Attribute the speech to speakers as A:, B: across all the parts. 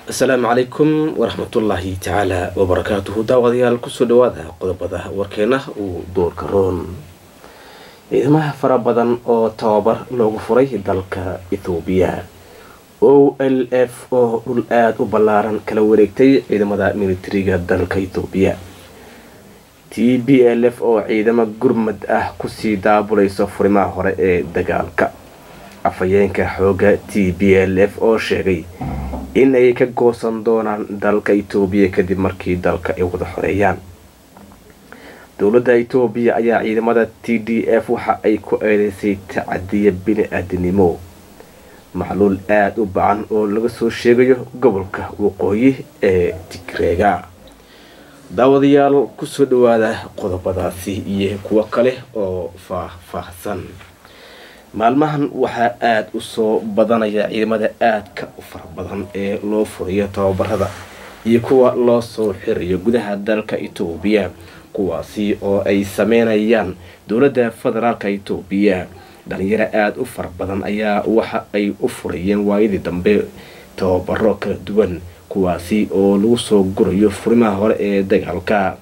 A: asalaamu calaykum waraxmatullaahi tacaala wabarakaatuhu daawadayaal kusoo dhawaada qodobada warkeena uu doorka roon ciidamaha fara badan oo tababar loogu furay dalka ethoobiya o l f oo dhul aada u ballaaran kala wareegtay ciidamada militariga dalka ethoobiya t b l f oo ciidamo gurmad ah kusii daabulayso furimaha hore ee dagaalka afhayeenka xooga t b l f oo sheegay in ay ka goosan doonaan dalka etoobiya kadib markii dalka ay wada xoreeyaan dowladda etoobiya ayaa ciidamada t d f waxa ay ku eedeysay tacadiya bini-aadinimo macluul aada u bacan oo laga soo sheegayo gobolka waqooyi ee tigreega daawadayaal kusoo dhawaada qodobadaasi iyo kuwo kale oo faah-faahsan maalmahan waxaa aada u soo badanaya ciidamada aadka u fara badan ee loo furayo tababarada iyo kuwa loo soo xirayo gudaha dalka etoobiya kuwaasi oo ay sameynayaan dowladda federaalka etoobiya dhalinyaro aada u fara badan ayaa waxa ay u furayeen waayadii dambe tababaro kala duwan kuwaasi oo lagu soo gurayo furimaha hore ee dagaalka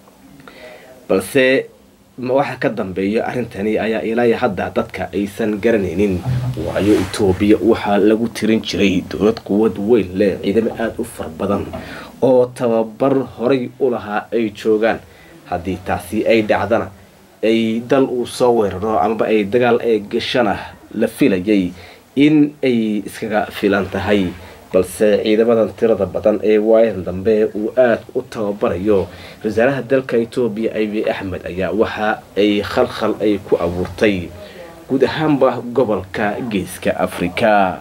A: balse waxa ka dambeeya arrintani ayaa ilaa hadda dadka aysan garanaynin waayo etoobiya waxaa lagu tirin jiray dowlad quwad weyn leh ciidamo aada u fara badan oo tababar horay u lahaa ay joogaan haddii taasi ay dhacdana ay dal uu soo weeraro amaba ay dagaal ee gashana la filayay in ay iskaga filan tahay balse ciidamadan tirada badan ee waayadan dambe uu aada u tababarayo wasaaraha dalka etoobiya abi axmed ayaa waxa ay khalkhal ay ku abuurtay guud ahaanba gobolka geeska afrika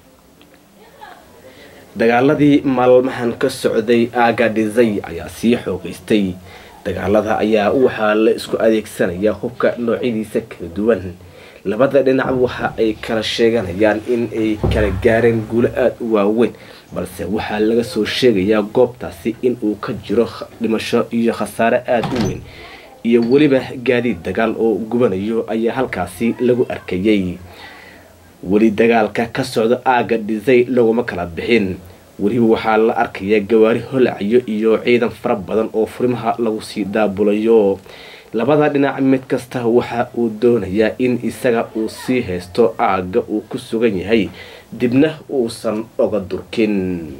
A: dagaaladii maalmahan ka socday agadhizay ayaa sii xoogeystay dagaalada ayaa waxaa la isku adeegsanaya hubka noocyadiisa kala duwan labada dhinac waxa ay kala sheeganayaan in ay kala gaareen guulo aada u waaweyn balse waxaa laga soo sheegayaa goobtaasi in uu ka jiro dhimasho iyo khasaare aada u weyn iyo weliba gaadiid dagaal oo gubanayo ayaa halkaasi lagu arkayay weli dagaalka ka socda aaga dhisay laguma kala bixin weliba waxaa la arkayaa gawaari holacayo iyo ciidan fara badan oo furimaha lagu sii daabulayo labada dhinac mid kasta waxa uu doonayaa in isaga uu sii haysto aagga uu ku sugan yahay dibna uusan oga durkin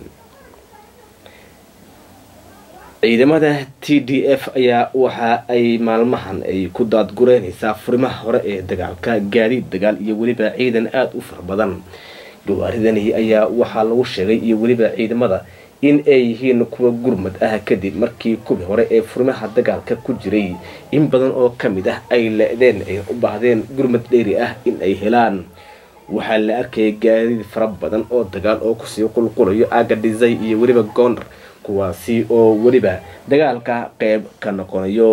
A: ciidamada t d f ayaa waxa ay maalmahan ay ku daadgureynaysaa furimaha hore ee dagaalka gaadiid dagaal iyo weliba ciidan aada u fara badan gawaaridani ayaa waxaa lagu sheegay iyo weliba ciidamada in ay yihiin kuwa gurmad ah kadib markii kubi hore ee furimaha dagaalka ku jiray in badan oo ka mid ah ay le-deen ay u baahdeen gurmad dheeri ah in ay helaan waxaa la arkayay gaadiid fara badan oo dagaal oo kusii qulqulayo aaga dhisay iyo weliba goondar kuwaasi oo weliba dagaalka qeyb ka noqonayo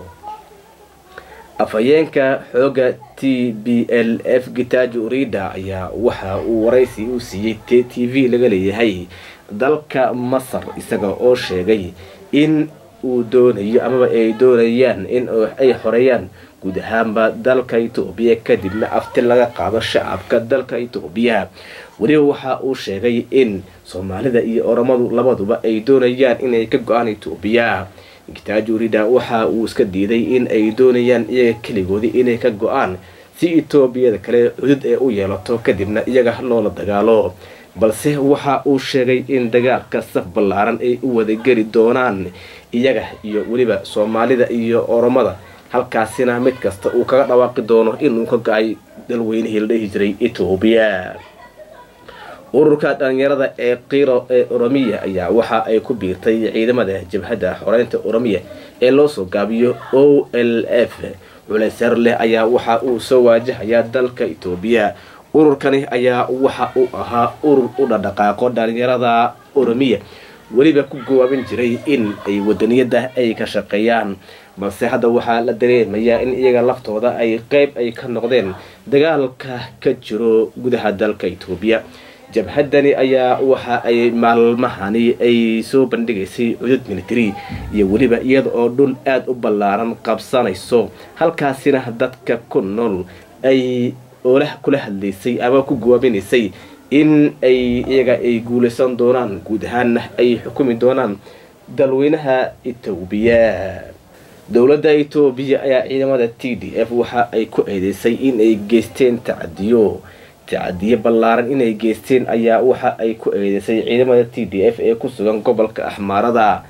A: afhayeenka xooga t b l f gitajo rida ayaa waxa uu waraysi u siiyey t t v laga leeyahay dalka masar isaga oo sheegay in uu doonayo amaba ay doonayaan in ay xoreeyaan guud ahaanba dalka etoobiya kadibna afti laga qaado shacabka dalka etoobiya weliba waxa uu sheegay in soomaalida iyo oromadu labaduba ay doonayaan inay ka go-aan etoobiya gitaajo rida waxa uu iska diiday in ay doonayaan iyaga keligoodii inay ka go-aan si etoobiyada kale cudud ee u yeelato kadibna iyaga loola dagaalo balse waxa uu sheegay in dagaalka saf ballaaran ay u wadageli doonaan iyaga iyo weliba soomaalida iyo oromada halkaasina mid kasta uu kaga dhawaaqi doono inuu ka go-ay dalweynihii la dhihi jiray etoobiya ururka dhalinyarada ee kiiro ee oromiya ayaa waxa ay ku biirtay ciidamada jabhadda xoreynta oromiya ee loo soo gaabiyo o l f culaysyar leh ayaa waxa uu soo waajahayaa dalka etoobiya ururkani ayaa waxa uu ahaa urur u dhadhaqaaqo dhalinyarada oromiya weliba ku gowaabin jiray in ay wadaniyada ay ka shaqeeyaan balse hadda waxaa la dareemayaa in iyaga laftooda ay qeyb ay ka noqdeen dagaalka ka jiro gudaha dalka etoobiya jabhaddani ayaa waxa ay maalmahani ay soo bandhigaysay cudud military iyo weliba iyada oo dhul aada u ballaaran qabsanayso halkaasina dadka ku nool ay oolah kula hadlaysay ama ku gowaabinaysay in ay iyaga ay guulaysan doonaan guud ahaanna ay xukumi doonaan dalweynaha etoobiya dowladda etoobiya ayaa ciidamada t d f waxa ay ku eedeysay in ay geysteen tacadiyo tacadiyo ballaaran inay geysteen ayaa waxa ay ku eedeysay ciidamada t d f ee ku sugan gobolka axmaarada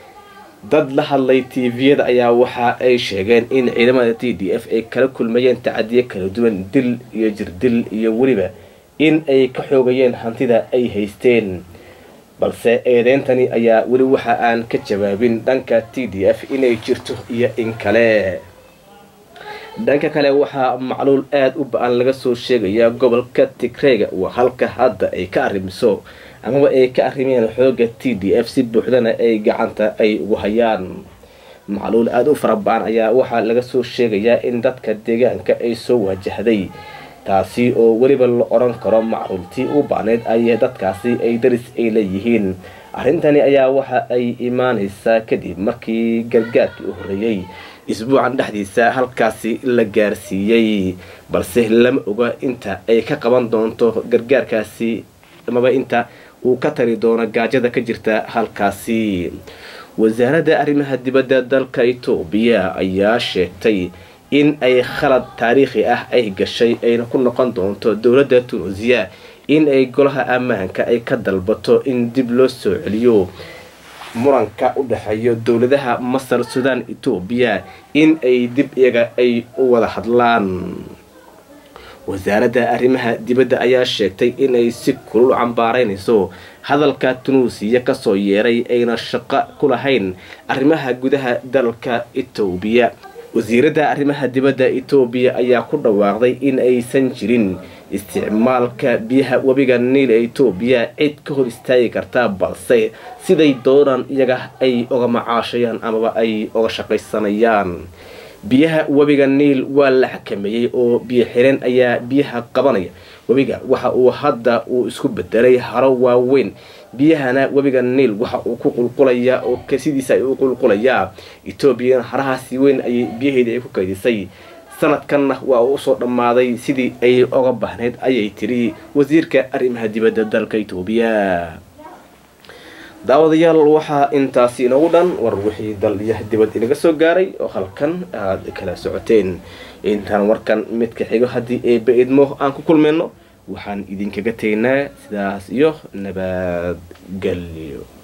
A: dad la hadlay tviyada ayaa waxa ay sheegeen in ciidamada t d f ay kala kulmayeen tacadiyo kala duwan dil iyo jirdil iyo weliba in ay ka xoogayeen hantida ay haysteen balse eedeyntani ayaa weli waxa aan ka jawaabin dhanka t d f inay jirto iyo in kale dhanka kale waxaa macluul aada u ba-an laga soo sheegayaa gobolka tigreega waa halka hadda ay ka arrimiso amaba ay ka arrimeen xooga t d f si buuxdana ay gacanta ay ugu hayaan macluul aada u fara ba-an ayaa waxaa laga soo sheegayaa in dadka deegaanka ay soo wajahday taasi oo weliba la odhan karo macruultii u baaneyd ay dadkaasi ay daris ay leeyihiin arrintani ayaa waxa ay imaanaysaa kadib markii gargaarkii u horreeyey isbuucan dhexdiisa halkaasi la gaarsiiyey balse lama oga inta ay ka qaban doonto gargaarkaasi amaba inta uu ka tari doono gaajada ka jirta halkaasi wasaaradda arrimaha dibadda dalka etoobiya ayaa sheegtay in ay khalad taariikhi ah ay gashay ayna ku noqon doonto dowladda tunisiya in ay golaha ammaanka ay ka dalbato in dib loo soo celiyo muranka u dhexeeyo dowladaha masar sudan etoobiya in ay dib iyaga ay u wada hadlaan wasaaradda arrimaha dibadda ayaa sheegtay inay si kulul cambaaraynayso hadalka tunuusiya kasoo yeeray ayna shaqo ku lahayn arrimaha gudaha dalka etoobiya wasiiradda arrimaha dibadda etoobiya ayaa ku dhawaaqday in aysan jirin isticmaalka biyaha webiga niil ee etoobiya cid ka hor istaagi karta balse siday doonaan iyaga ay oga macaashayaan amaba ay oga shaqaysanayaan biyaha webiga niil waa la xakameeyey oo biyo xireen ayaa biyaha qabanaya webiga waxa uu hadda uu isku bedelay haro waaweyn biyahana webiga niil waxa uu ku qulqulayaa oo sidiisa ay u qulqulayaa etoobiyana harahaasi weyn ayay biyaheedii ay ku kaydisay sanadkanna waa uu usoo dhammaaday sidii ay oga bahnayd ayay tiri wasiirka arrimaha dibadda dalka etoobiya daawadayaal waxaa intaasi inoogu dhan war wixii dal iyo dibad inaga soo gaaray oo halkan aada kala socoteen intaan warkan midka xigo haddii eeba idmo aan ku kulmayno waxaan idinkaga tegnaa sidaas iyo nabadgelyo